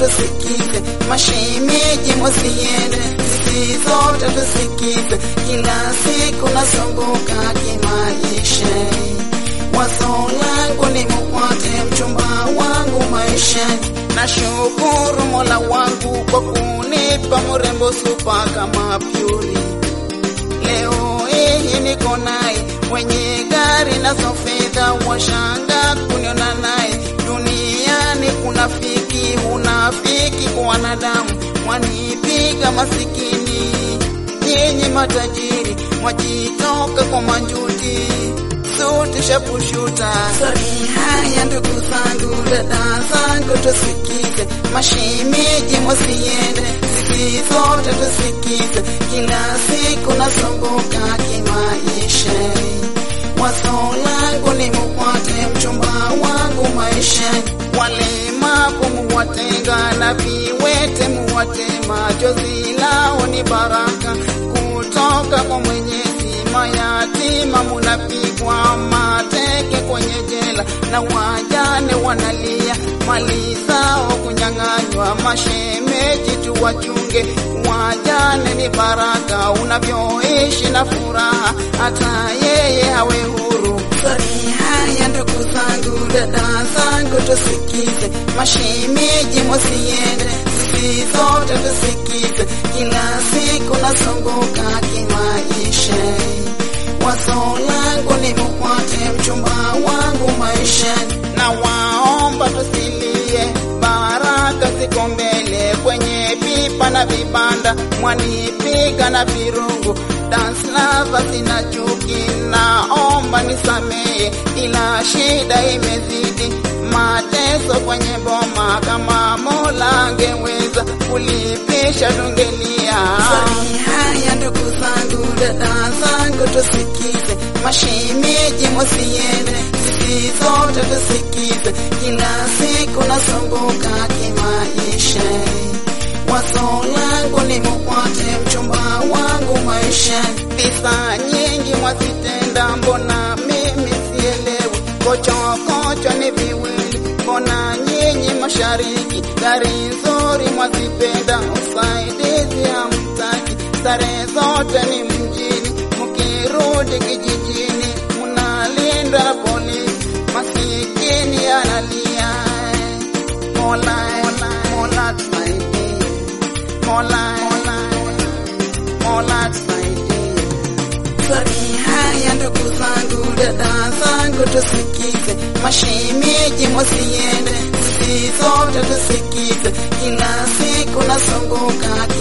tusikize, mashemeji mwasiende, sisi zote tusikize, kila siku nasumbuka kimaisha. Wazo langu ni mupate mchumba wangu maishani. Nashukuru Mola wangu kwa kunipa mrembo supa kama Pyuri. Leo hii niko naye mwenye gari na fedha, washanga kuniona naye duniani. Kuna fiki unafiki kwa wanadamu, mwanipiga masikini. Nyinyi matajiri mwajitoka kwa manjuti suti shapushuta. Sori haya ndugu zangu, dada zangu, tusikize mashemeji, mwasiende sisi zote tusikize, kila siku nasumbuka kimaisha. Wazo langu ni mupate mchumba wangu maishani, walemavu muwatenga na viwete muwatema, jozi lao ni baraka kutoka kwa Mwenyezi. Mayatima munapigwa mateke kwenye jela, na wajane wanalia mali zao kunyang'anywa. Mashemeji tuwachunge, wajane ni baraka, unavyoishi na furaha, hata yeye awe huru. Sori haya ndugu zangu, dada zangu, tusikize mashemeji, mwasiende sisi zote tusikize, kila siku nasumbuka kimaisha. Wazo langu ni mupate mchumba wangu maishani, na waomba tusilie, baraka ziko mbele kwenye pipa na vibanda, mwanipiga na virungu, dance lava sina chuki, naomba nisamehe, ila shida imezidi mateso kwenye boma, kama Mola angeweza kulipisha tungelia. Sori haya ndugu zangu, dada zangu, tusikize mashemeji, mwasiende sisi zote tusikize, kila siku nasumbuka kimaisha. Wazo langu ni mupate mchumba wangu maishani, pesa nyingi mwazitenda, mbona mimi sielewi? Kochokocho ni viwili, mbona nyinyi mashariki? Gari nzuri mwazipenda, usaidizi hamtaki, starehe zote ni mjini, mkirudi kijijini mnalindwa na polisi, masikini analia. Mola, Mola, Mola tusaidie, Mola, Mola, Mola tusaidie. Sori haya ndugu zangu, dada zangu, tusikize mashemeji, mwasiende sisi zote tusikize, kila siku nasumbuka